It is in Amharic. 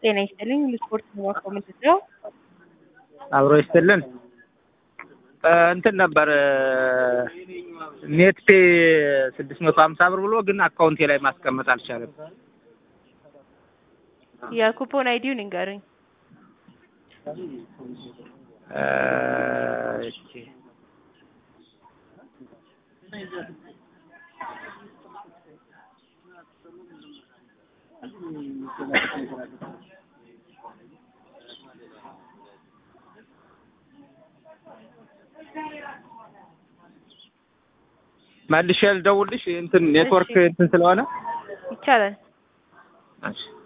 ጤና ይስጥልኝ ስፖርት ነው ምንድን ነው? አብሮ ይስጥልን እንትን ነበር ኔት ፔ ስድስት መቶ ሀምሳ ብር ብሎ ግን አካውንቴ ላይ ማስቀመጥ አልቻለም። የኩፖን አይዲውን ንገሩኝ። እሺ መልሼ ልደውልሽ እንትን ኔትወርክ እንትን ስለሆነ ይቻላል። እሺ